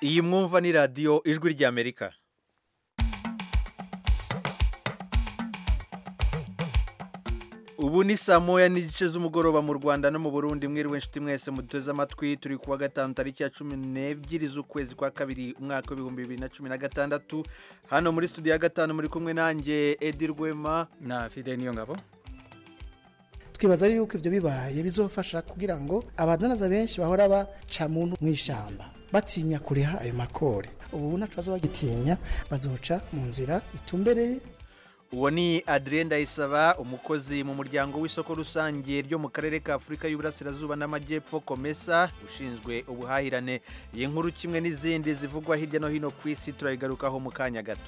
iyi mwumva ni radiyo ijwi ry'amerika ubu ni saa moya n'igice z'umugoroba mu rwanda no mu burundi mwiriwe inshuti mwese muduteze amatwi turi kuwa gatanu tariki ya cumi n'ebyiri z'ukwezi kwa kabiri umwaka w'ibihumbi bibiri na cumi na gatandatu hano muri studio ya gatanu muri kumwe nanjye edi rwema na fide niyo ngabo twibaza yuko ibyo bibaye bizofasha kugira ngo abadanaza benshi bahora baca muntu mu ishyamba batinya kuriha ayo makore ubu ntacu bagitinya bazoca mu nzira itumbereye uwo ni adrien ndayisaba umukozi mu muryango w'isoko rusange ryo mu karere ka afurika y'uburasirazuba n'amajyepfo komesa ushinzwe ubuhahirane iyi nkuru kimwe n'izindi zivugwa hirya no hino ku isi turayigarukaho mu kanya gato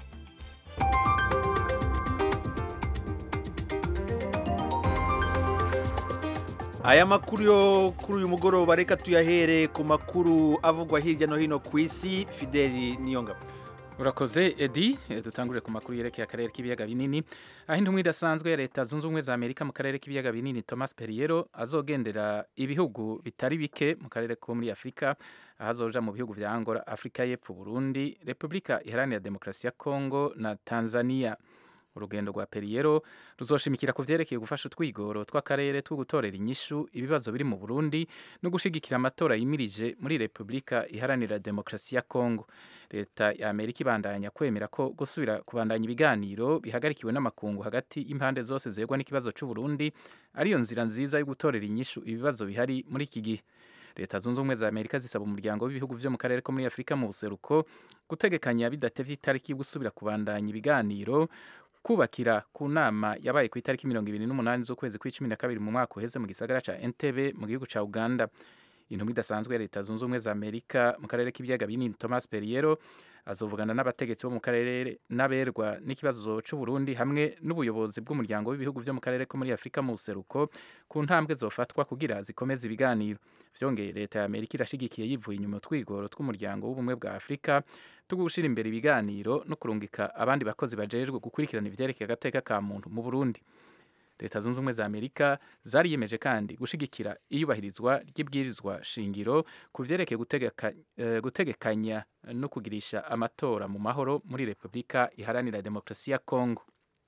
aya makuru yo kuri uyu mugoroba reka tuyahere ku makuru avugwa hirya no hino ku isi fideli niyongabo urakoze edi dutangurire ku makuru yerekeye akarere k'ibiyaga binini aho intumwa idasanzwe ya leta zunze ubumwe za amerika mu karere k'ibiyaga binini thomas perriero azogendera ibihugu bitari bike mu karere ko muri afurika aho azoja mu bihugu vya angola afurika y'epfo burundi repubulika iharanira demokarasi ya kongo na tanzania urugendo rwa perriero ruzoshimikira ku vyerekeye gufasha utwigoro tw'akarere two gutorera inyishu ibibazo biri mu burundi no gushigikira amatora yimirije muri repubulika iharanira demokarasi ya kongo leta ya amerika ibandanya kwemera ko gusubira kubandanya ibiganiro bihagarikiwe n'amakungu hagati y'impande zose zegwa n'ikibazo c'uburundi ariyo nzira nziza yo gutorera inyishu ibibazo bihari muri iki gihe leta zunze ubumwe za amerika zisaba umuryango w'ibihugu vyo mu karere ko muri afurika mu buseruko gutegekanya bidatevye itariki yo gusubira kubandanya ibiganiro kubakira ku nama yabaye ku itariki mirongo ibiri n'umunani z'ukwezi kw'icumi na kabiri mu mwaka uheze mu gisagara ca entebe mu gihugu ca uganda intumwa idasanzwe ya leta zunze ubumwe za amerika mu karere k'ibiyaga binini thomas perriero azovugana n'abategetsi bo mu karere n'aberwa n'ikibazo c'uburundi hamwe n'ubuyobozi bw'umuryango w'ibihugu vyo mu karere ko muri afurika mu buseruko ku ntambwe zofatwa kugira zikomeze ibiganiro vyongeye leta ya amerika irashigikiye yivuye inyuma utwigoro tw'umuryango w'ubumwe bwa afurika two gushira imbere ibiganiro no kurungika abandi bakozi bajejwe gukurikirana ivyerekeye agateka ka muntu mu burundi leta zunze ubumwe za amerika zariyemeje kandi gushigikira iyubahirizwa ry'ibwirizwa shingiro ku vyerekeye gutegeka, uh, gutegekanya no kugirisha amatora mu mahoro muri repubulika iharanira demokarasi ya kongo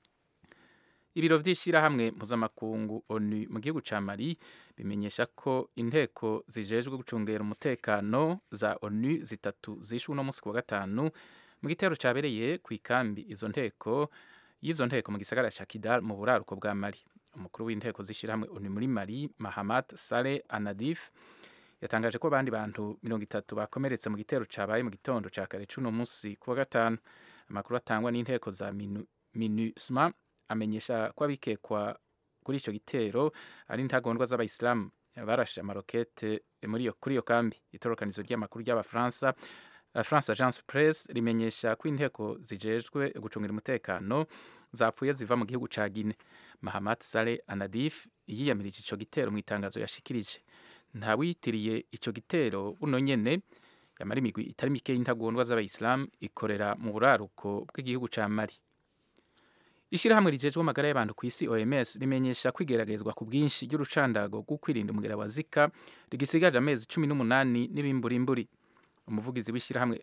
ibiro vy'ishirahamwe mpuzamakungu onu mu gihugu ca mali bimenyesha ko inteko zijejwe gucungera umutekano za onu zitatu zishwe uno musi ku wa gatanu mu gitero cabereye kw'ikambi izo nteko y'izo nteko mu gisagara ca Kidal mu buraruko bwa Mali umukuru w'inteko zishirahamwe uni muri Mali Mahamat Saleh Anadif yatangaje ko abandi bantu mirongo itatu bakomeretse mu gitero cabaye mu gitondo ca kare cuno musi kuwa gatanu amakuru atangwa n'inteko za minu, MINUSMA amenyesha ko abikekwa kuri ico gitero ari intagondwa z'abayisilamu barashe amarokete muri iyo kuri iyo kambi itorokanizo ry'amakuru ry'abafaransa France Agence Presse rimenyesha ko inteko zijejwe gucungira umutekano zapfuye ziva mu gihugu ca Guinea. Mahamat Saleh Anadif yiyamirije ico gitero mu itangazo yashikirije. Nta witiriye ico gitero buno nyene yamara imigwi itari mike y'intagondwa z'abayisilamu ikorera mu buraruko bw'igihugu ca Mali. Ishirahamwe rijejwe amagara y'abantu ku isi OMS rimenyesha kwigeragezwa ku bwinshi ry'urucandago rwo kwirinda umugera wa Zika rigisigaje amezi cumi n'umunani n'ibimburimburi umuvugizi w'ishyirahamwe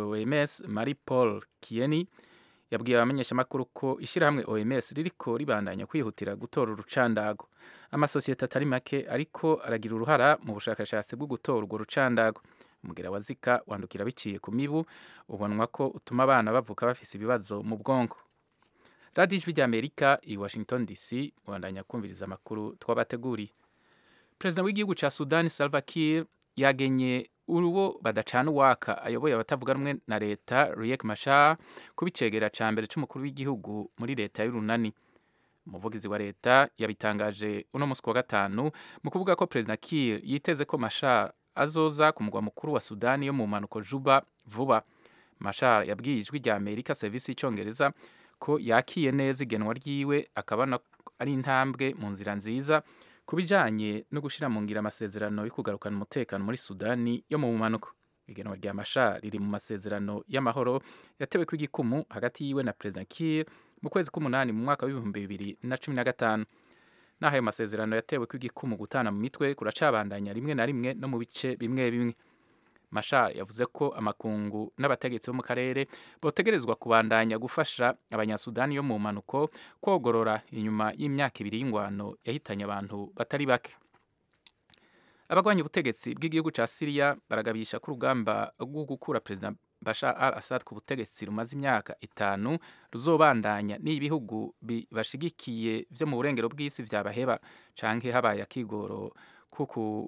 OMS Marie Paul Kieni yabwiye abamenyeshamakuru ko ishyirahamwe OMS ririko ribandanya kwihutira gutora urucandago amasosiyete atari make ariko aragira uruhara mu bushakashatsi bwo gutora urwo rucandago umugera wa Zika wandukira biciye ku mibu ubonwa ko utuma abana bavuka bafise ibibazo mu bwonko radiyo ijwi ry'amerika i washington dc ubandanya kumviriza amakuru twabateguriye perezida w'igihugu ca sudani salva kiir yagenye uruwo badacana uwaka ayoboye abatavuga rumwe na leta Riek Machar kubicegera ca mbere c'umukuru w'igihugu muri leta y'urunani umuvugizi wa leta yabitangaje uno musi wa gatanu mu kuvuga ko perezida Kiir yiteze ko Machar azoza ku mugwa mukuru wa Sudani yo mu mpanuko Juba vuba Machar yabwiye ijwi rya Amerika serivisi y'icongereza ko yakiye neza igenwa ryiwe akabona ari intambwe mu nzira nziza ku bijyanye no gushyira mu ngira amasezerano yo kugarukana umutekano muri sudani yo mu bumanuko igenwa rya masha riri mu masezerano y'amahoro yatewe ku igikumu hagati yiwe na perezida Kiir mu kwezi k'umunani mu mwaka w'ibihumbi bibiri na cumi na gatanu n'aho ayo masezerano yatewe ko igikumu gutana mu mitwe kuracabandanya rimwe na rimwe no mu bice bimwe bimwe mashar yavuze ko amakungu n'abategetsi bo mu karere botegerezwa kubandanya gufasha abanyasudani yo mu mpanuko kogorora inyuma y'imyaka ibiri y'ingwano yahitanye abantu batari bake abagwanya ubutegetsi bw'igihugu cya siriya baragabisha ko urugamba rwo gukura perezida bashar al assad ku butegetsi rumaze imyaka itanu ruzobandanya n'ibihugu bibashigikiye vyo mu burengero bw'isi vyabaheba canke habaye akigoro kuku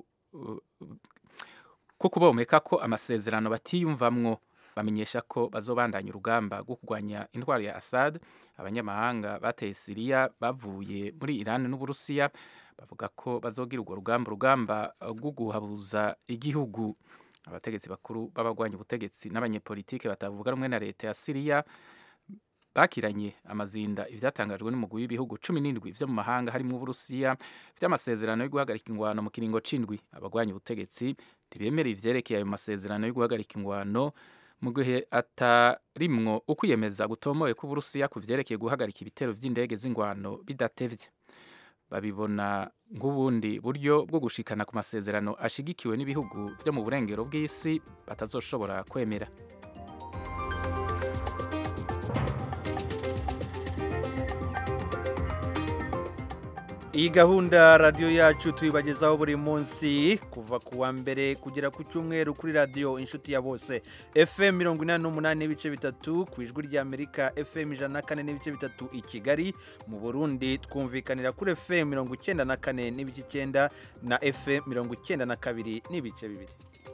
ko kubomeka ko amasezerano batiyumvamwo bamenyesha ko bazobandanya urugamba rwo kurwanya indwara ya Assad abanyamahanga bateye Siriya bavuye muri Iran n'Uburusiya bavuga ko bazogira urwo rugamba urugamba rwo guhabuza igihugu abategetsi bakuru b'abagwanya ubutegetsi n'abanyepolitike batavuga rumwe na leta ya Siriya bakiranye amazinda ivyatangajwe n'umugwi w'ibihugu cumi n'indwi vyo mu mahanga harimo Uburusiya vy'amasezerano yo guhagarika ingwano mu kiringo c'indwi abagwanya ubutegetsi ntibemera ivyerekeye ayo masezerano yo guhagarika ingwano mu gihe atarimwo ukwiyemeza gutomoye ko Uburusiya ku vyerekeye guhagarika ibitero vy'indege z'ingwano bidatevye babibona nk'ubundi buryo bwo gushikana ku masezerano ashigikiwe n'ibihugu vyo mu burengero bw'isi batazoshobora kwemera iyi gahunda radiyo yacu tuyibagezaho buri munsi kuva ku wa mbere kugera ku cyumweru kuri radiyo inshuti ya bose fm mirongo inani n'umunani n'ibice bitatu ku ijwi ry'amerika fm ijana na kane n'ibice bitatu i kigali mu burundi twumvikanira kuri fm mirongo icyenda na kane n'ibice icyenda na fm mirongo icyenda na kabiri n'ibice bibiri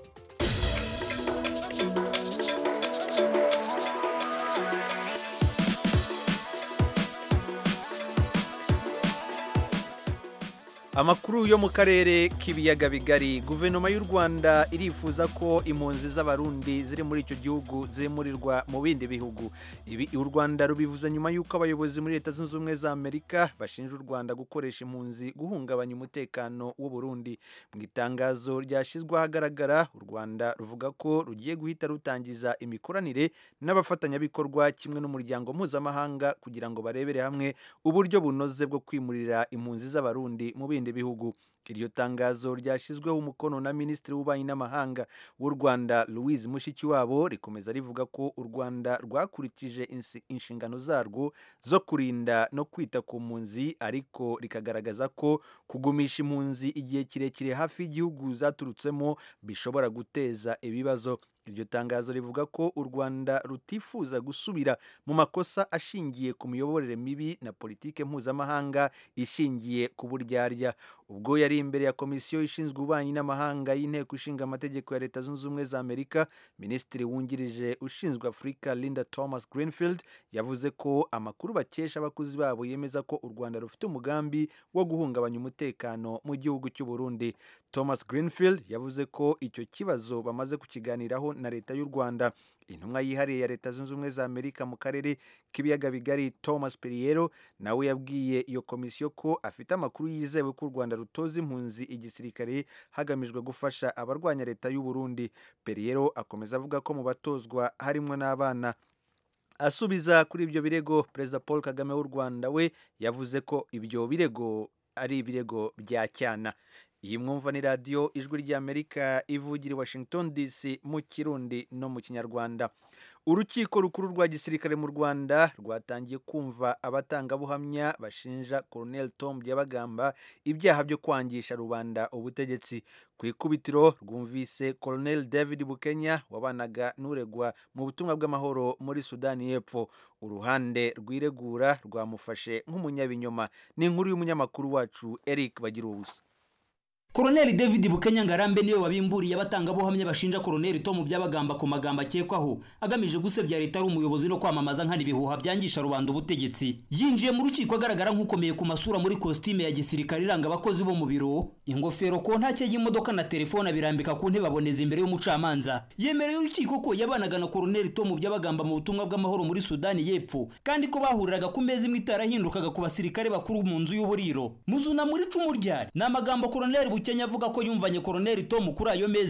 amakuru yo mu karere k'ibiyaga bigari guverinoma y'u rwanda irifuza ko impunzi z'abarundi ziri muri icyo gihugu zimurirwa mu bindi bihugu ibi u rwanda rubivuze nyuma y'uko abayobozi muri leta zunze ubumwe za amerika bashinja u rwanda gukoresha impunzi guhungabanya umutekano w'u burundi mu itangazo ryashyizwe ahagaragara u rwanda ruvuga ko rugiye guhita rutangiza imikoranire n'abafatanyabikorwa kimwe n'umuryango mpuzamahanga kugira ngo barebere hamwe uburyo bunoze bwo kwimurira impunzi z'abarundi mu bindi bihugu iryo tangazo ryashyizweho umukono na minisitiri w'ububanyi n'amahanga w'u rwanda louise mushikiwabo rikomeza rivuga ko u rwanda rwakurikije inshingano zarwo zo kurinda no kwita ku mpunzi ariko rikagaragaza ko kugumisha impunzi igihe kirekire hafi y'igihugu zaturutsemo bishobora guteza ibibazo iryo tangazo rivuga ko u rwanda rutifuza gusubira mu makosa ashingiye ku miyoborere mibi na politike mpuzamahanga ishingiye ku buryarya ubwo yari imbere ya komisiyo ishinzwe ububanyi n'amahanga y'inteko ishinga amategeko ya leta zunze ubumwe za amerika minisitiri wungirije ushinzwe afurika linda thomas greenfield yavuze ko amakuru bakesha abakozi babo yemeza ko u rwanda rufite umugambi wo guhungabanya umutekano mu gihugu cy'u burundi thomas greenfield yavuze ko icyo kibazo bamaze kukiganiraho na leta y'u rwanda intumwa yihariye ya leta zunze ubumwe za amerika mu karere k'ibiyaga bigari thomas periero nawe yabwiye iyo komisiyo ko afite amakuru yizewe ko u rwanda rutoza impunzi igisirikare hagamijwe gufasha abarwanya leta y'u burundi periero akomeza avuga ko mu batozwa harimo n'abana asubiza kuri ibyo birego perezida paul kagame w'u rwanda we yavuze ko ibyo birego ari ibirego bya cyana iyi mwumva ni radiyo ijwi ry'amerika ivugira i washington dc mu kirundi no mu kinyarwanda urukiko rukuru rwa gisirikare mu rwanda rwatangiye kumva abatangabuhamya bashinja colonel tom byabagamba ibyaha byo kwangisha rubanda ubutegetsi ku ikubitiro rwumvise colonel david bukenya wabanaga n'uregwa mu butumwa bw'amahoro muri sudani y'epfo uruhande rwiregura rwamufashe nk'umunyabinyoma ni inkuru y'umunyamakuru wacu eric bagira ubusa Koroneli David Bukenya Ngarambe niwe wabimburiye abatangabuhamya bashinja Koroneli Tom Byabagamba ku magambo akekwaho agamije gusebya leta ari umuyobozi no kwamamaza nkana ibihuha byangisha rubanda ubutegetsi yinjiye mu rukiko agaragara nk'ukomeye ku masura muri kositime ya gisirikare iranga abakozi bo mu biro ingofero ko ntacyo y'imodoka na telefone abirambika ku ntebe aboneza imbere y'umucamanza yemereye urukiko ko yabanaga na Koroneli Tom Byabagamba mu butumwa bw'amahoro muri Sudani y'Epfo kandi ko bahuriraga ku meza imwe itarahindukaga ku basirikare bakuru mu nzu y'uburiro muzuna muri cumu ryari ni amagambo Koroneli Bukenya avuga ko yumvanye Koroneli Tom kuri ayo meza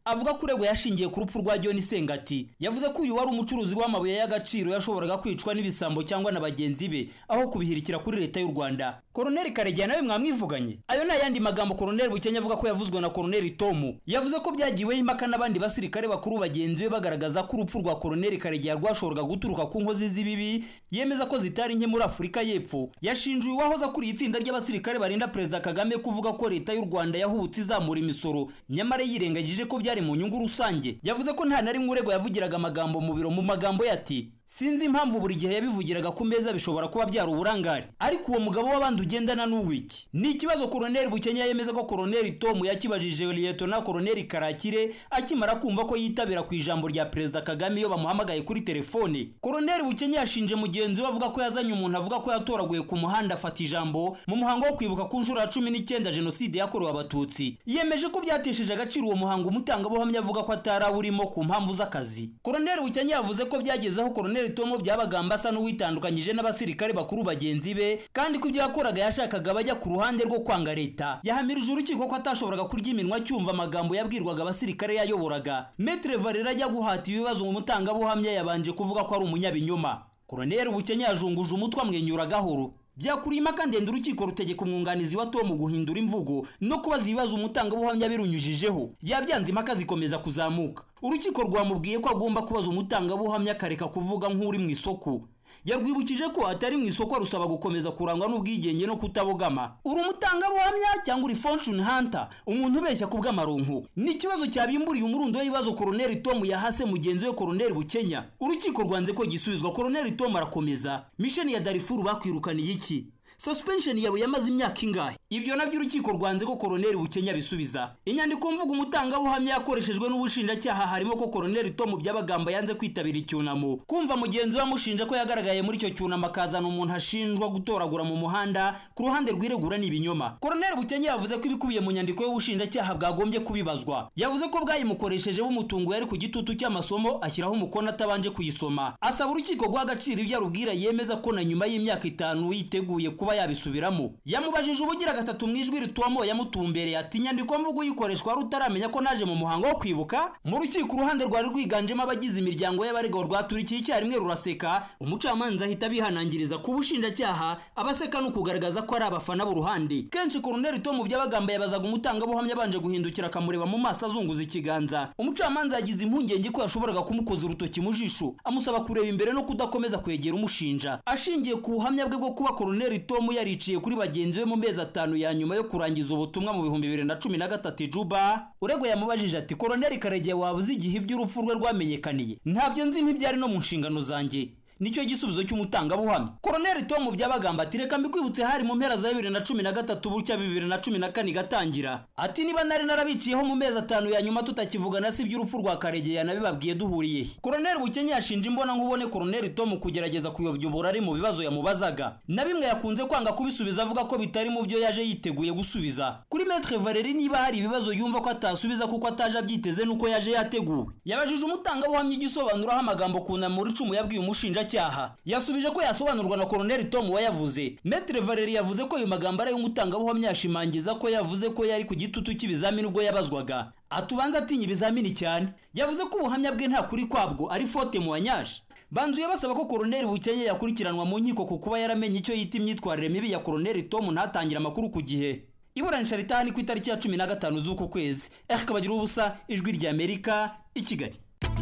avuga ko uregwa yashingiye ku rupfu rwa john sengati yavuze ko uyu wari umucuruzi w'amabuye y'agaciro yashoboraga kwicwa n'ibisambo cyangwa na bagenzi be aho kubihirikira kuri leta y'u rwanda koroneli karegeya nawe mwamwivuganye ayo ni ayandi magambo koroneli bukenya avuga ko yavuzwe na koroneli tomu yavuze ko byagiweho impaka n'abandi basirikare bakuru bagenzi be bagaragaza ko urupfu rwa koroneli karegeya rwashoboraga guturuka ku nkozi z'ibibi yemeza ko zitari nke muri afurika y'epfo yashinjuye uwahoze akuriye itsinda ry'abasirikare barinda perezida kagame kuvuga ko leta y'u rwanda yahubutse izamura imisoro nyamara yirengagije ko byari mu nyungu rusange yavuze ko nta na rimwe uregwa yavugiraga amagambo mu biro mu magambo ye ati sinzi impamvu buri gihe yabivugiraga ku meza bishobora kuba byari uburangare ariko uwo mugabo w'abandi ugendana n'uwiki ni ikibazo koroneli bukenya yemeza ko koroneli tomu yakibajije liyetona koroneli karakire akimara kumva ko yitabira ku ijambo rya perezida kagame iyo bamuhamagaye kuri telefone koroneli bukenya yashinje mugenzi we avuga ko yazanye umuntu avuga ko yatoraguye ku muhanda afata ijambo mu muhango wo kwibuka ku nshuro ya cumi n'icyenda jenoside yakorewe abatutsi yemeje ko byatesheje agaciro uwo muhango umutangabuhamya avuga ko atari awurimo ku mpamvu z'akazi koroneli bukenya yavuze ko byagezeho koroneli tomo byabagamba asa n'uwitandukanyije n'abasirikare bakuru bagenzi be kandi ko ibyo yakoraga yashakaga bajya ku ruhande rwo kwanga leta yahamirije urukiko ko atashoboraga kurya iminwa cyumva amagambo yabwirwaga abasirikare yayoboraga metre valera ajya guhata ibibazo mu mutangabuhamya yabanje kuvuga ko ari umunyabinyoma koroneli bukenya yajunguje umutwe amwenyura gahoro byakuriye impaka ndende urukiko rutegeka umwunganizi wa tomu guhindura imvugo no kubaza ibibazo umutangabuhamya birunyujijeho yabyanze impaka zikomeza kuzamuka urukiko rwamubwiye ko agomba kubaza umutangabuhamya akareka kuvuga nk'uri mu isoko yarwibukije ko atari mu isoko rusaba gukomeza kurangwa n'ubwigenge no kutabogama uri umutangabuhamya cyangwa uri fortune hunter umuntu ubeshya ku bw'amaronko ni ikibazo cyabimburiye umurundo w'ibibazo koroneli tomu yahase mugenzi we koroneli bukenya urukiko rwanze ko gisubizwa koroneli tomu arakomeza misheni ya darifuru bakwirukaniye iki suspension yawe yamaze imyaka ingahe ibyo nabyo urukiko rwanze ko koroneli bukenya bisubiza inyandiko mvuga umutangabuhamya yakoreshejwe n'ubushinjacyaha harimo ko koroneli tomu byabagamba yanze kwitabira icyunamo kumva mugenzi we amushinja ko yagaragaye muri icyo cyunamo akazana umuntu ashinjwa gutoragura mu muhanda ku ruhande rwiregura ni ibinyoma koroneli bukenya yavuze ko ibikubiye mu nyandiko y'ubushinjacyaha bwagombye kubibazwa yavuze ko bwayimukoresheje bumutungo yari ku gitutu cy'amasomo ashyiraho umukono atabanje kuyisoma asaba urukiko guha agaciro ibyo arubwira yemeza ko na nyuma y'imyaka itanu yiteguye kuba yabisubiramo yamubajije ubugira gatatu mu ijwi rituwamo yamutumbereye ati inyandiko mvugo uyikoreshwa wari utaramenya ko naje mu muhango wo kwibuka mu rukiko uruhande rwari rwiganjemo abagize imiryango y'abaregwa rwaturikiye icyarimwe ruraseka umucamanza ahita bihanangiriza ku bushinjacyaha abaseka ni ukugaragaza ko ari abafana b'uruhande kenshi koroneli tomu byabagamba yabazaga umutangabuhamya abanje guhindukira akamureba mu maso azunguza ikiganza umucamanza yagize impungenge ko yashoboraga kumukoza urutoki mu jisho amusaba kureba imbere no kudakomeza kwegera umushinja ashingiye ku buhamya bwe bwo kuba koroneli tomu yariciye kuri bagenzi be mu mezi atanu ya nyuma yo kurangiza ubutumwa mu bihumbi bibiri na cumi na gatatu juba uregwa yamubajije ati koroneli karegeya waba uzi igihe iby'urupfu rwe rwamenyekaniye ntabyo nzi ntibyari no mu nshingano zanjye nicyo gisubizo cy'umutangabuhamya koroneli tomu byabagamba ati reka mbikwibutse hari mu mpera za bibiri na cumi na gatatu bucya bibiri na cumi na kane igatangira ati niba nari narabiciyeho mu mezi atanu ya nyuma tutakivugana si iby'urupfu rwa karegeya nabibabwiye duhuriye koroneli bukenya yashinje imbona nkubone koroneli tomu kugerageza kuyobya uburari mu bibazo yamubazaga na bimwe yakunze kwanga kubisubiza avuga ko bitari mu byo yaje yiteguye gusubiza kuri metre valeri niba hari ibibazo yumva ko atasubiza kuko ataje abyiteze nuko yaje yateguwe yabajije umutangabuhamya igisobanuraho amagambo kunamura icumu yabwiye umushinja cyaha yasubije ko yasobanurwa na koroneli tom wayavuze metre valeri yavuze ko ayo magambo ari ay'umutangabuhamya yashimangiza ko yavuze ko yari ku gitutu cy'ibizamini ubwo yabazwaga atubanza atinya ibizamini cyane yavuze ko ubuhamya bwe nta kuri kwabwo ari fote mu wanyaje banzuye basaba ko koroneli bukenya yakurikiranwa mu nkiko ku kuba yaramenye icyo yita imyitwarire mibi ya koroneli tom ntatangire amakuru ku gihe iburanisha ritahani ku itariki ya cumi na gatanu z'uku kwezi erika bagira ubusa ijwi ry'amerika i kigali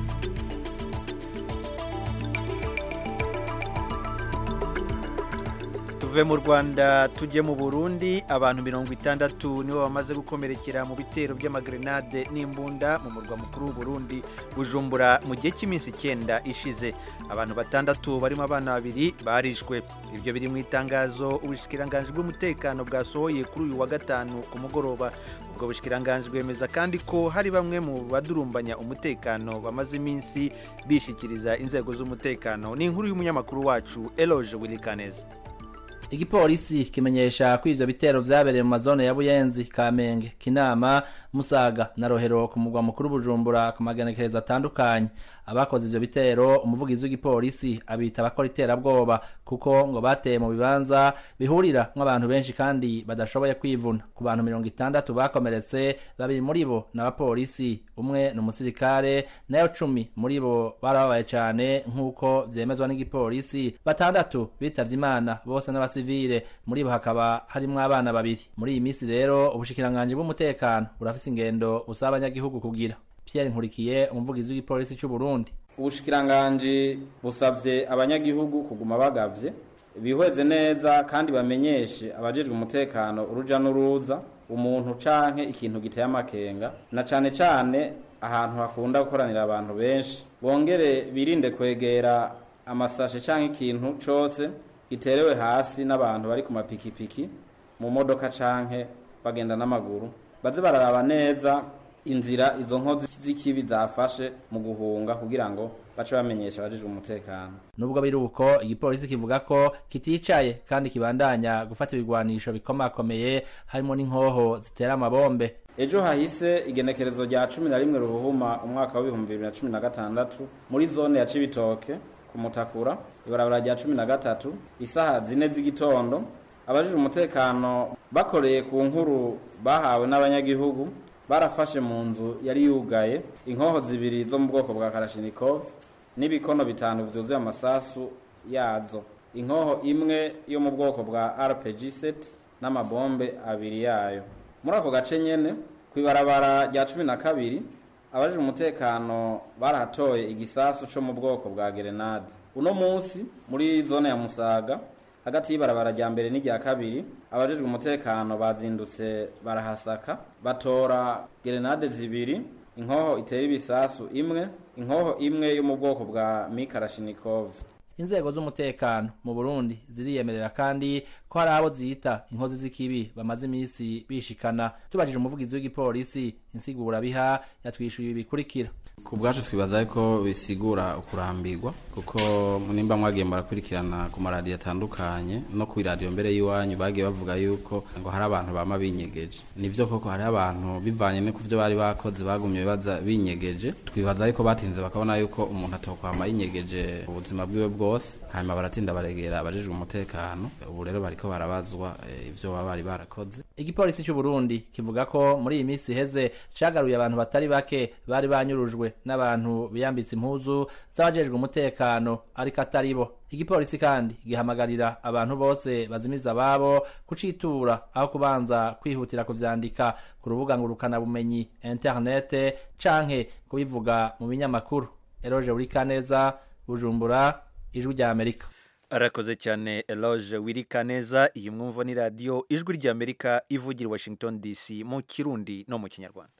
tuve mu rwanda tujye mu burundi abantu mirongo itandatu nibo bamaze gukomerekera mu bitero by'amagrenade n'imbunda mu murwa mukuru w'uburundi bujumbura mu gihe cy'iminsi icyenda ishize abantu batandatu barimo abana babiri barishwe ibyo biri mu itangazo ubushikiranganji bw'umutekano bwasohoye kuri uyu wa gatanu ku mugoroba ubwo bushikiranganji bwemeza kandi ko hari bamwe mu badurumbanya umutekano bamaze iminsi bishikiriza inzego z'umutekano ni inkuru y'umunyamakuru wacu eloge wilikaneza igipolisi kimenyesha ko ivyo bitero vyabereye mu mazone ya buyenzi kamenge kinama musaga na rohero ku mugwa mukuru bujumbura ku magenekerezo atandukanye abakoze ivyo bitero umuvugizi w'igipolisi abita abakora iterabwoba kuko ngo bateye mu bibanza bihurira nk'abantu benshi kandi badashoboye kwivuna ku bantu mirongo itandatu bakomeretse babiri muri bo ni abapolisi umwe ni umusirikare nayo cumi muri bo barababaye cane nk'uko vyemezwa n'igipolisi batandatu bitavye imana bose n'abasivile muri bo hakaba harimwo abana babiri muri iyi minsi rero ubushikiranganji bw'umutekano burafise ingendo busaba abanyagihugu kugira Pierre Nkurikiye umuvugizi w'igipolisi cy'u Burundi ubushikiranganji busavye abanyagihugu kuguma bagavye bihweze neza kandi bamenyeshe abajejwe umutekano uruja n'uruza umuntu canke ikintu giteye amakenga na cane cane ahantu hakunda gukoranira abantu benshi bongere birinde kwegera amasashe canke ikintu cose giterewe hasi n'abantu bari ku mapikipiki mu modoka canke bagenda n'amaguru baze bararaba neza inzira izo nkozi z'ikibi zafashe mu guhunga kugira ngo bace bamenyesha abajejwe umutekano nubwo biri uko igipolisi kivuga ko kiticaye kandi kibandanya gufata ibigwanisho bikomakomeye harimo n'inkoho zitera amabombe ejo hahise igenekerezo rya cumi na rimwe ruhuhuma umwaka w'ibihumbi bibiri na cumi na gatandatu muri zone ya cibitoke ku mutakura ibarabara rya cumi na gatatu isaha zine z'igitondo abajejwe umutekano bakoreye ku nkuru bahawe n'abanyagihugu barafashe mu nzu yari yugaye inkoho zibiri zo mu bwoko bwa karashinikov n'ibikono bitanu vyuzuye amasasu yazo inkoho imwe yo mu bwoko bwa rpg set n'amabombe abiri yayo muri ako gace nyene kw'ibarabara rya cumi na kabiri abajejwe umutekano barahatoye igisasu co mu bwoko bwa gerenade uno munsi muri zone ya musaga hagati y'ibarabara rya mbere n'irya kabiri abajejwe umutekano bazindutse barahasaka batora gerenade zibiri inkoho itera ibisasu imwe inkoho imwe yo mu bwoko bwa mikarashinikov inzego z'umutekano mu Burundi ziriyemerera kandi ko hari abo zita inkozi z'ikibi bamaze iminsi bishikana tubajije umuvugizi w'igipolisi insigura biha yatwishuye ibi bikurikira ku bwacu twibaza ko bisigura ukurambirwa kuko nimba mwagiye murakurikirana ku maradiyo atandukanye no ku iradiyo mbere y'iwanyu bagiye bavuga yuko ngo hari abantu bama binyegeje nivyo koko hari abantu bivanye no kuvyo bari bakoze bagumye baza binyegeje twibaza yuko batinze bakabona yuko umuntu atokwama yinyegeje ubuzima bwiwe bwose hanyuma baratinda baregera abajejwe umutekano ubu rero bariko barabazwa eh, ivyo baba bari barakoze igipolisi cy'u Burundi kivuga ko muri iyi minsi iheze cagaruye abantu batari bake bari banyurujwe n'abantu biyambitse impuzu z'abajejwe umutekano ariko atari bo igipolisi kandi gihamagarira abantu bose bazimiza ababo kucitura aho kubanza kwihutira kuvyandika ku rubuga ngurukanabumenyi interinete canke kubivuga mu binyamakuru eroje burikaneza bujumbura ijwi rya amerika arakoze cyane eloge wirika neza iyi mwumva ni radiyo ijwi ry'amerika ivugira i washington dc mu kirundi no mu kinyarwanda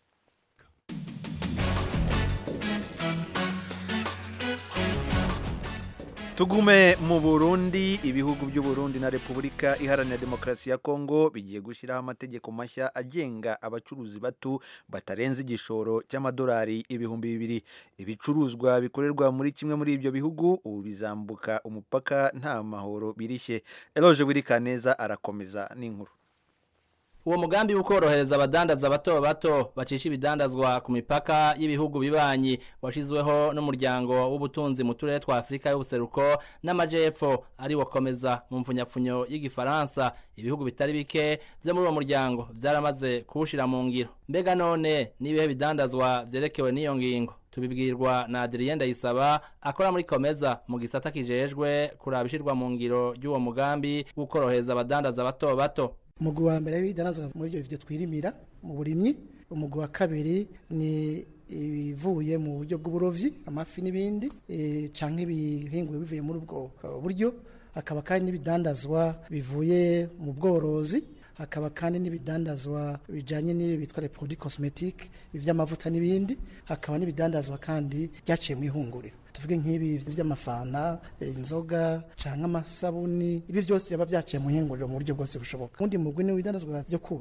tugume mu burundi ibihugu by'u Burundi na repubulika iharanira demokarasi ya kongo bigiye gushyiraho amategeko mashya agenga abacuruzi bato batarenze igishoro cy'amadolari ibihumbi bibiri ibicuruzwa bikorerwa muri kimwe muri ibyo bihugu ubu bizambuka umupaka nta mahoro birishye eloge wirikaneza arakomeza n'inkuru uwo mugambi w'ukorohereza abadandaza bato bato bacisha ibidandazwa ku mipaka y'ibihugu bibanyi washizweho n'umuryango w'ubutunzi mu turere twa afurika y'ubuseruko n'amajepfo ari wakomeza mu mfunyapfunyo y'igifaransa ibihugu bitari bike byo muri uwo muryango byaramaze kuwushira mu ngiro mbega none n'ibihe bidandazwa vyerekewe n'iyo ngingo tubibwirwa na Adrien Ndayisaba akora muri Komeza mu gisata kijejwe kuraba ishirwa mu ngiro ry'uwo mugambi w'ukorohereza abadandaza bato bato umugwi wa mbere w'ibidanazwa muri ibyo byo twirimira mu burimyi umugwi wa kabiri ni ibivuye mu buryo bw'uburovyi amafi n'ibindi e, canke ibihinguye bivuye muri ubwo buryo hakaba kandi n'ibidandazwa bivuye mu bworozi hakaba kandi n'ibidandazwa bijanye n'ibi bitwa les produits cosmetiques ivy'amavuta n'ibindi hakaba n'ibidandazwa kandi byaciye mu ihunguriro tuvuge nk'ibi vy'amafana inzoga canke amasabuni ibi vyose byaba byaciye mu ihinguriro mu buryo bwose bushoboka undi mugwi ni ibidandazwa byo kubaka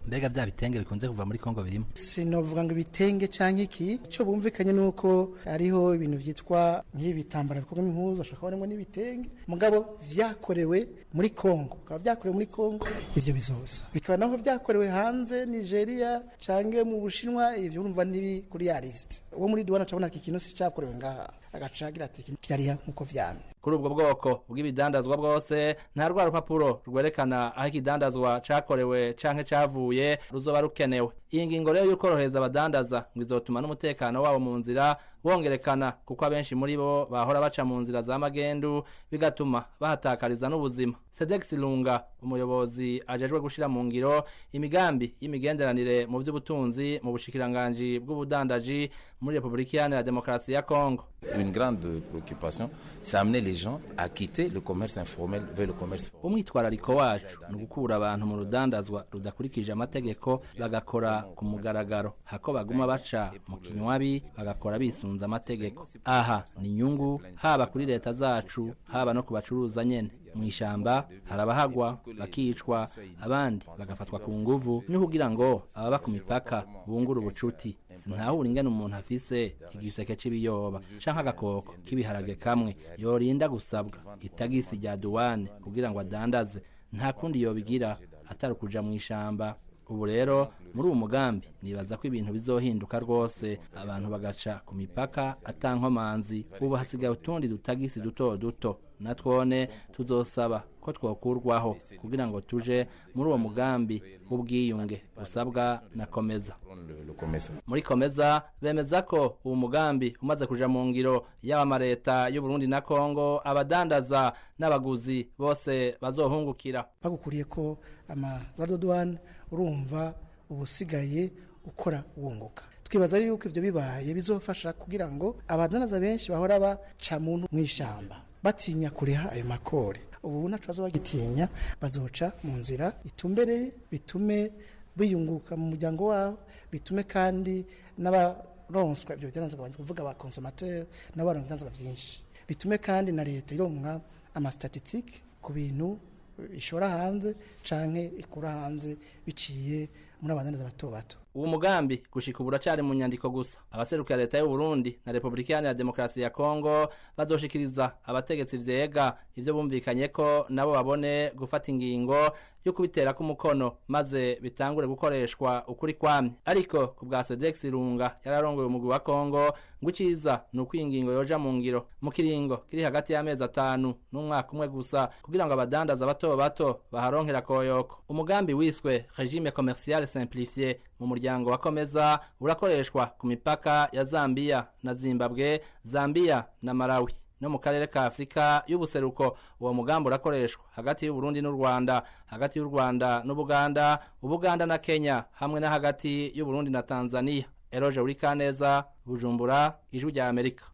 mbega vya bitenge bikunze kuva muri kongo birimo sinovuga ngo ibitenge canke iki ico bumvikanye nuko hariho ibintu vyitwa nk'ibitambara bikorwa impuzu ashobora kubonemo n'ibitenge mugabo vyakorewe muri kongo bikaba vyakorewe muri kongo ivyo bizoza bikaba naho vyakorewe hanze nigeria canke mu bushinwa ivyo urumva ntibi kuri ya liste uwo muri duwana cabona iki kintu si cakorewe ngaha agaca agira ati "Iki kirariha nk'uko vyamye kuri ubwo bwoko bw'ibidandazwa bwose nta rwa rupapuro rwerekana aho ikidandazwa cakorewe canke cavuye ruzoba rukenewe iyi ngingo rero y'ukorohereza abadandaza ngo izotuma n'umutekano wabo mu nzira wongerekana kuko abenshi muri bo bahora baca mu nzira za magendu bigatuma bahatakariza n'ubuzima sedex lunga umuyobozi ajejwe gushira mu ngiro imigambi y'imigenderanire mu vy'ubutunzi mu bushikiranganji bw'ubudandaji muri repubulika iharanira demokarasi ya kongo Une grande préoccupation, c'est amener les gens à quitter le commerce informel vers le commerce formel. umwitwarariko wacu ni ugukura abantu mu rudandazwa rudakurikije amategeko bagakora ku mugaragaro hako baguma baca mu kinywabi bagakora bisunze amategeko aha ni inyungu haba kuri leta zacu haba no ku bacuruza nyene mu ishamba hari abahagwa bakicwa abandi bagafatwa ku nguvu ni kugira ngo ababa ku mipaka bungure ubucuti sinahura ingene umuntu afise igiseke c'ibiyoba canke agakoko k'ibiharage kamwe yorinda gusabwa itagisi rya duwane kugira ngo adandaze nta kundi yobigira atari ukuja mu ishamba ubu rero muri uwo mugambi nibaza ko ibintu bizohinduka rwose abantu bagaca ku mipaka atankomanzi ubu hasigaye utundi dutagisi duto duto natwone tuzosaba ko twokurwaho kugira ngo tuje muri uwo mugambi w'ubwiyunge usabwa na komeza Le, le commerce. muri komeza bemeza ko uwo mugambi umaze kuja mu ngiro yaba amareta y'uburundi na kongo abadandaza n'abaguzi bose bazohungukira bagukuriye ko amadodwane urumva ubusigaye ukora wunguka twibaza yuko ivyo bibaye bizofasha kugira ngo abadandaza benshi bahora baca muntu mw'ishamba batinya kuriha ayo makore ubu naco bazoba bagitinya bazoca mu nzira itumbereye bitume biyunguka mu muryango wabo bitume kandi n'abaronswa ivyo bidandazwa kuvuga aba consommateur n'abaronka ibidandazwa vyinshi bitume kandi na leta ironka amastatistike ku bintu ishora hanze canke ikura hanze biciye muri abadandaza bato bato uwo mugambi gushika ubu uracari mu nyandiko gusa abaserukira leta y'u Burundi na Republika Iharanira Demokarasi ya Kongo bazoshikiriza abategetsi vyega ivyo bumvikanye ko nabo babone gufata ingingo yo kubitera ku mukono maze bitangure gukoreshwa ukuri kwamye ariko ku bwa Sedex Runga yararongoye umugwi wa Kongo ngo iciza ni uko iyi ngingo yoja mu ngiro mu kiringo kiri hagati y'amezi atanu n'umwaka umwe gusa kugira ngo abadandaza bato bato baharonkera koyoko umugambi wiswe regime commercial simplifié mu muryango wa komeza urakoreshwa ku mipaka ya Zambia na Zimbabwe Zambia na Malawi no mu karere ka Afrika y'ubuseruko uwo mugambi urakoreshwa hagati y'u Burundi n'u Rwanda hagati y'u Rwanda n'Ubuganda Ubuganda na Kenya hamwe na hagati y'u Burundi na Tanzania Eroje Urikaneza Bujumbura ijwi rya Amerika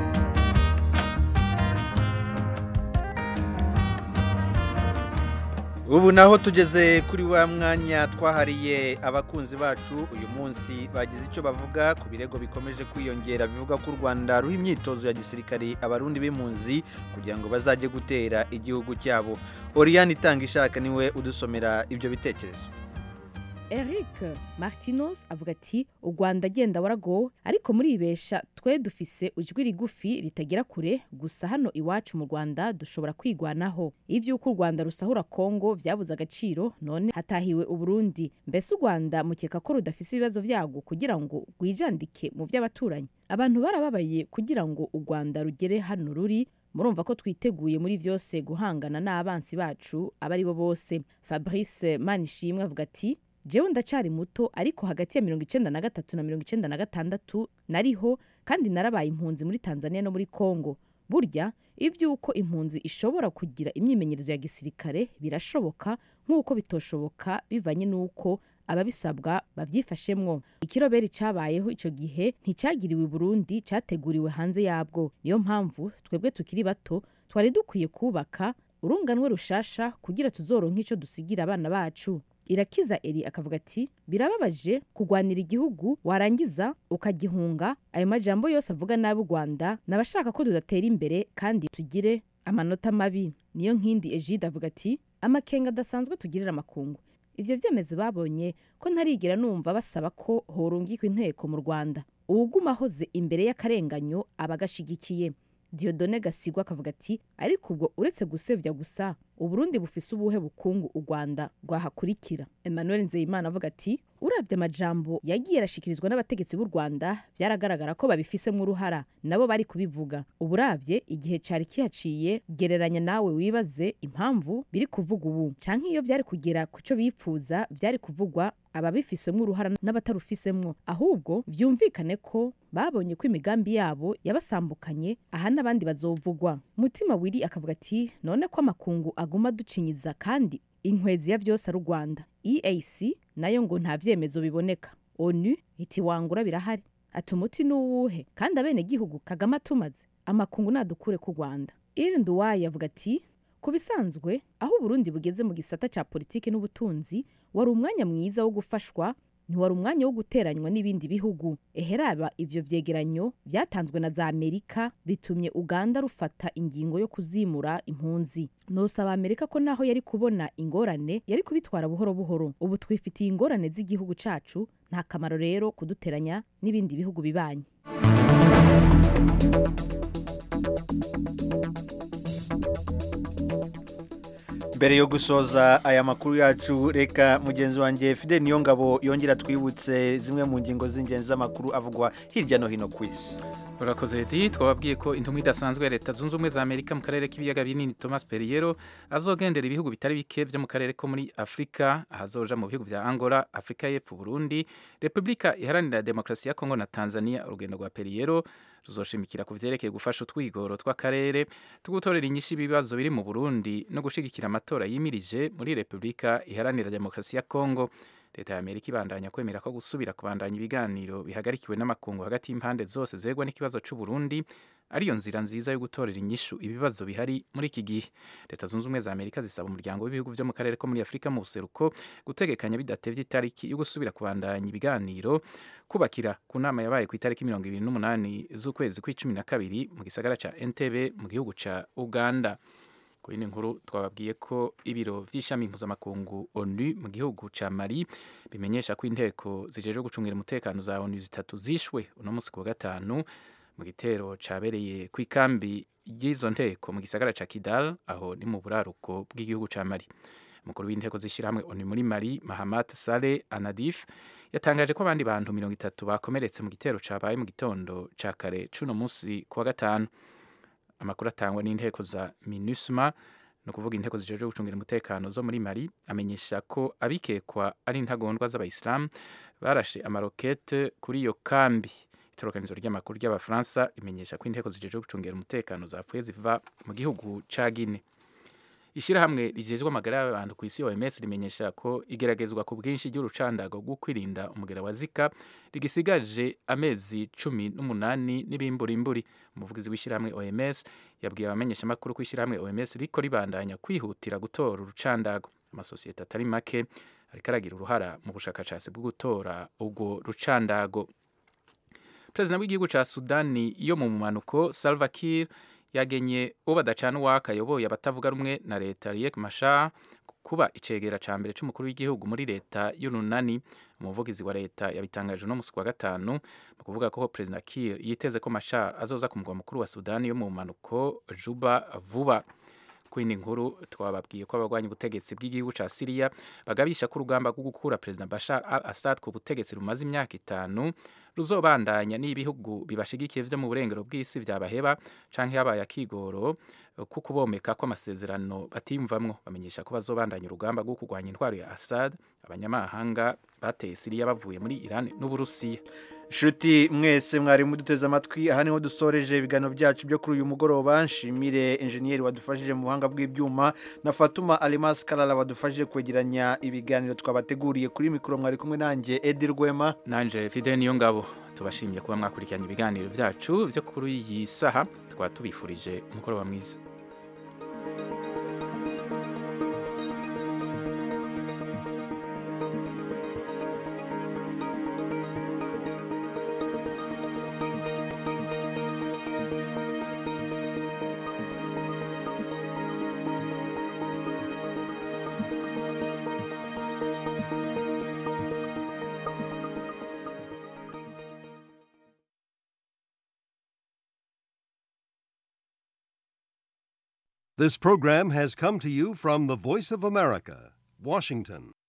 ubu naho tugeze kuri wa mwanya twahariye abakunzi bacu uyu munsi bagize icyo bavuga ku birego bikomeje kwiyongera bivuga ko u rwanda ruha imyitozo ya gisirikari abarundi b'impunzi kugira ngo bazajye gutera igihugu cyabo oriyani itanga ishaka niwe udusomera ibyo bitekerezo eric martinos avuga ati u rwanda agenda waragowe ariko muribesha twe dufise ijwi rigufi ritagera kure gusa hano iwacu mu rwanda dushobora kwigwanaho ivy'uko u rwanda rusahura kongo vyabuze agaciro none hatahiwe uburundi mbese u rwanda mukeka ko rudafise ibibazo vyagwo kugira ngo rwijandike mu vy'abaturanyi abantu barababaye kugira ngo u rwanda rugere hano ruri murumva ko twiteguye muri vyose guhangana n'abansi bacu abo ari bo bose fabrice manishimwe avuga ati jewe ndacari muto ariko hagati ya mirongo icenda na gatatu na mirongo icenda na gatandatu nariho kandi narabaye impunzi muri tanzania no muri congo burya ivy'uko impunzi ishobora kugira imyimenyerezo ya gisirikare birashoboka nk'uko bitoshoboka bivanye n'uko ababisabwa bavyifashemwo ikiroberi cabayeho ico gihe nticyagiriwe i burundi categuriwe hanze yabwo niyo mpamvu twebwe tukiri bato twari dukwiye kubaka urunganwe rushasha kugira tuzoronke ico dusigira abana bacu irakiza eri akavuga ati birababaje kugwanira igihugu warangiza ukagihunga ayo majambo yose avuga nabi u rwanda n'abashaka ko tudatera imbere kandi tugire amanota mabi niyo nkindi egide avuga ati amakenga adasanzwe tugirira amakungu ivyo vyemezi babonye ko ntarigera numva basaba ko horungikwa inteko mu rwanda uwuguma ahoze imbere y'akarenganyo aba agashigikiye diodone gasigwa akavuga ati ariko ubwo uretse gusevya gusa uburundi bufise ubuhe bukungu u rwanda rwahakurikira emmanuel nzeyimana avuga ati uravye amajambo yagiye arashikirizwa n'abategetsi b'u rwanda vyaragaragara ko babifisemwo uruhara nabo bari kubivuga uburavye igihe cari kihaciye gereranya nawe wibaze impamvu biri kuvuga ubu canke iyo vyari kugera ku co bipfuza vyari kuvugwa ababifisemwo uruhara n'abatarufisemwo ahubwo vyumvikane ko babonye ko imigambi yabo yabasambukanye aha n'abandi bazovugwa mutima wiri akavuga ati none ko amakungu aguma ducinyiza kandi inkwezi ya vyose ari u rwanda eac nayo ngo nta vyemezo biboneka onu iti wangura birahari ati umuti ni uwuhe kandi abenegihugu kagame atumaze amakungu nadukure ku rwanda irindi uwayo avuga ati ku bisanzwe aho uburundi bugeze mu gisata ca politiki n'ubutunzi wari umwanya mwiza wo gufashwa ntiwari umwanya wo guteranywa n'ibindi bihugu eheraba ivyo vyegeranyo vyatanzwe na za amerika bitumye uganda rufata ingingo yo kuzimura impunzi nosaba amerika ko naho yari kubona ingorane yari kubitwara buhoro buhoro ubu twifitiye ingorane z'igihugu cacu nta kamaro rero kuduteranya n'ibindi bihugu bibanyi mbere yo gusoza aya makuru yacu reka mugenzi wanjye fide niyo ngabo yongera twibutse zimwe mu ngingo z'ingenzi z'amakuru avugwa hirya no hino ku isi urakoze edi twababwiye ko intumwa idasanzwe ya leta zunze ubumwe za amerika mu karere k'ibiyaga binini thomas perriero azogendera ibihugu bitari bike byo mu karere ko muri afurika ahazoja mu bihugu bya angola afurika y'epfo burundi repubulika iharanira demokarasi ya kongo na tanzania urugendo rwa perriero ruzoshimikira ku vyerekeye gufasha utwigoro tw'akarere tugutorera inyishu ibibazo biri mu burundi no gushigikira amatora yimirije muri repubulika iharanira demokarasi ya kongo leta ya amerika ibandanya kwemera ko gusubira kubandanya ibiganiro bihagarikiwe n'amakungu hagati y'impande zose zegwa n'ikibazo c'uburundi ariyo nzira nziza yo gutorera inyishu ibibazo bihari muri iki gihe leta zunze ubumwe za amerika zisaba umuryango w'ibihugu byo mu karere ko muri afurika mu buseruko gutegekanya bidatevye itariki yo gusubira kubandanya ibiganiro kubakira ku nama yabaye ku itariki mirongo ibiri n'umunani z'ukwezi kw'icumi na kabiri mu gisagara ca entebe mu gihugu ca uganda ku yindi nkuru twababwiye ko ibiro vy'ishami mpuzamakungu onu mu gihugu ca mali bimenyesha ko inteko zijejwe gucungira umutekano za onu zitatu zishwe uno musi ku wa gatanu mu gitero cabereye kw'ikambi y'izo nteko mu gisagara ca kidal aho ni mu buraruko bw'igihugu ca mali umukuru w'inteko z'ishirahamwe onu muri mali mahamat saleh anadif yatangaje ko abandi bantu mirongo itatu bakomeretse mu gitero cabaye mu gitondo ca kare c'uno musi ku wa gatanu amakuru atangwa n'inteko za minusma ni ukuvuga inteko zijejwe gucungira umutekano zo muri mali amenyesha ko abikekwa ari intagondwa z'abayisilamu barashe amarokete kuri iyo kambi itorokanizo ry'amakuru ry'abafaransa rimenyesha ko inteko zijejwe gucungira umutekano zapfuye ziva mu gihugu ca gine ishyirahamwe rigejwe amagara y'abantu ku isi OMS rimenyesha ko igeragezwa ku bwinshi ry'urucandago rwo kwirinda umugera wa Zika rigisigaje amezi cumi n'umunani n'ibimburimburi umuvugizi w'ishyirahamwe OMS yabwiye abamenyeshamakuru ko ishyirahamwe OMS riko ribandanya kwihutira gutora urucandago amasosiyete atari make ariko aragira uruhara mu bushakashatsi bwo gutora ubwo rucandago perezida w'igihugu ca sudani yo mu mumanuko salva kiir yagenye uwo badacana uwaka ayoboye abatavuga rumwe na leta Riek Machar kuba icegera ca mbere c'umukuru w'igihugu muri leta y'urunani umuvugizi wa leta yabitangaje uno musi wa gatanu mu kuvuga ko perezida Kiir yiteze ko Machar azoza ku mugwa mukuru wa Sudani yo mu manuko Juba vuba kwindi nkuru twababwiye ko abagwanya ubutegetsi bw'igihugu ca Syria bagabisha ko urugamba rwo gukura perezida Bashar al-Assad ku butegetsi rumaze imyaka itanu ruzobandanya n'ibihugu bibashigikiye vyo mu burengero bw'isi vyabaheba canke habaye akigoro ko kubomeka kw'amasezerano batiyumvamwo bamenyesha ko bazobandanya urugamba rwo kurwanya intwaro ya Assad abanyamahanga bateye Syria bavuye muri Iran n'Uburusiya Shuti mwese mwari muduteze amatwi aha niho dusoreje ibiganiro byacu byo kuri uyu mugoroba nshimire enjeniyeri wadufashije mu buhanga bw'ibyuma na Fatuma Alimas Kalala wadufashije kwegeranya ibiganiro twabateguriye kuri mikoro mwari kumwe nanjye Edi Rwema nanje Fide niyo ngabo tubashimiye kuba mwakurikiranye ibiganiro byacu byo kuri iyi saha twaba tubifurije umugoroba mwiza This program has come to you from the Voice of America, Washington.